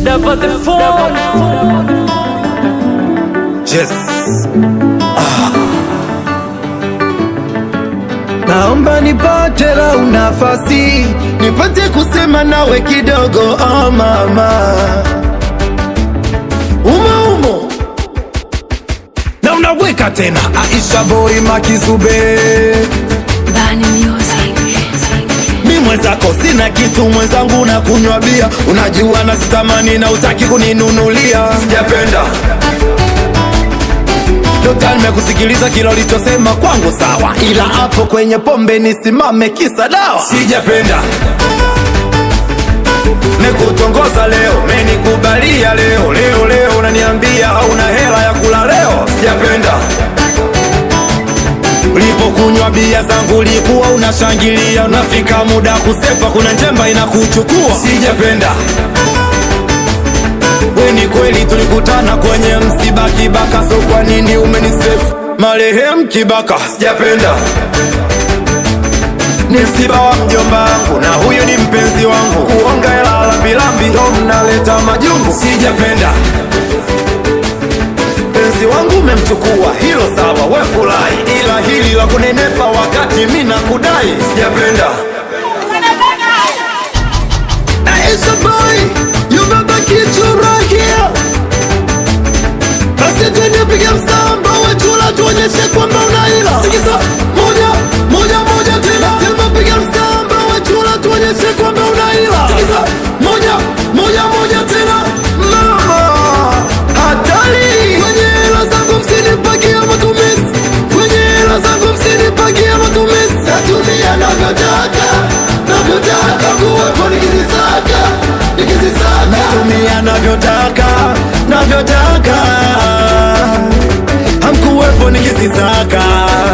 Double the phone. Yes. Naomba nipate lau nafasi nipate kusema nawe kidogo oh mama umo umo na unaweka tena Aisha Boy Makizube Bani Music. mi mwenzako sina kitu mwenzangu na kunywa bia unajua na sitamani na utaki kuninunulia sijapenda Dokta, nimekusikiliza kila ulichosema kwangu sawa, ila hapo kwenye pombe nisimame kisa dawa. Sijapenda nikutongoza leo, menikubalia leo leo leo, unaniambia hauna hela ya kula leo. Sijapenda ulipokunywa bia zangu ulikuwa unashangilia, unafika muda kusepa, kuna njemba inakuchukua. Sijapenda we ni kweli tulikutana kwenye msiba Kibaka, so kwa nini umenisefu marehemu Kibaka? Sijapenda ni msiba wa mjomba wangu na huyu ni mpenzi wangu, kuonga hela lambilambi ndo mnaleta majungu. Sijapenda mpenzi wangu umemchukua, hilo sawa, we furahi, ila hili la kunenepa wakati mi nakudai, sijapenda Aisha boy, you baba kitu right here. Basi twende piga msamba wechula tuonyeshe kwamba unaila. Tikisa moja moja moja tena. Sema piga msamba wechula tuonyeshe kwamba unaila. Tikisa moja moja moja tena. Mama hatari. Kwenye hela zangu msinipakia matumizi. Kwenye hela zangu msinipakia matumizi. Natumia navyotaka navyotaka kuwepo nikizisaka nikizisaka. Natumia navyotaka navyotaka hamkuwepo nikizisaka